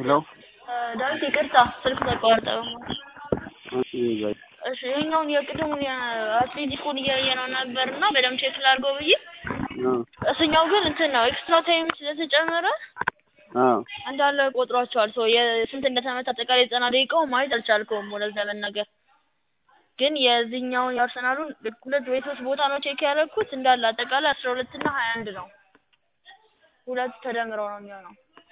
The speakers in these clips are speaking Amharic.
ሄሎ ዳዊት ይቅርታ ስልክ ተቋርጠ። እሺ በይ እሺ ይሄኛውን የቅድሙን የአትሌቲኩን እያየነው ነበር እና በደምብ ቼክ ላድርገው ብዬ አ እሱኛው ግን እንትን ነው ኤክስትራ ታይም ስለተጨመረ አ እንዳለ ቆጥሯቸዋል። ሰው የስንት እንደተመታ አጠቃላይ ዘጠና ደቂቃው ማየት አልቻልከውም ወደዛ ለመናገር ግን የዚህኛውን የአርሰናሉን ሁለት ወይ ሶስት ቦታ ነው ቼክ ያደረኩት እንዳለ አጠቃላይ አስራ ሁለት እና ሀያ አንድ ነው። ሁለቱ ተደምረው ነው የሚሆነው።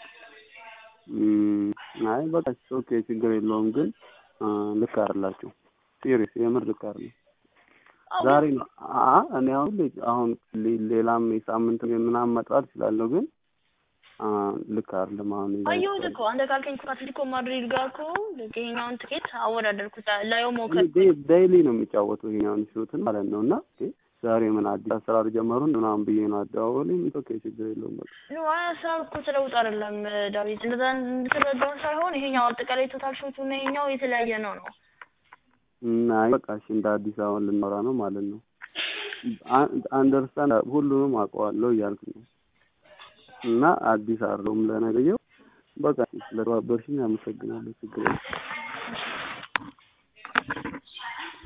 እም አይ በቃ ኦኬ ችግር የለውም ግን አ ልክ አይደላችሁ ሲሪየስ የምር ልክ አይደለም። ዛሬ ነው አ እኔ አሁን ሌ- አሁን ሌ- ሌላም የሳምንት ምናምን መጥራት እችላለሁ ግን አ ልክ አይደለም አሁን የዛሬ አየሁት እኮ አንተ ካልከኝ እኮ አትሌቲኮ ማድሪድ ጋር እኮ ልክ ይሄኛውን ትኬት አወዳደርኩት ላየው ሞከር ዴ- ዴይሊ ነው የሚጫወተው ይሄኛውን ሹትን ማለት ነው እና እ ዛሬ ምን አዲስ አሰራር ጀመሩን ምናምን ብዬ ነው አደዋወለኝ ኦኬ ችግር የለውም በቃ ኖ ሀሳብ እኮ ተለውጥ አይደለም ዳዊት፣ እንደዛ እንድትረዳው ሳይሆን ይሄኛው አጠቃላይ ቶታል ሾቱ እና ይሄኛው የተለያየ ነው ነው። እና በቃ እሺ እንደ አዲስ አሁን ልናወራ ነው ማለት ነው። አንደርስታንድ ሁሉንም አውቀዋለሁ እያልክ ነው እና አዲስ አይደለሁም ለነገየው በቃ ስለተባበርሽኝ አመሰግናለሁ። ችግር የለም።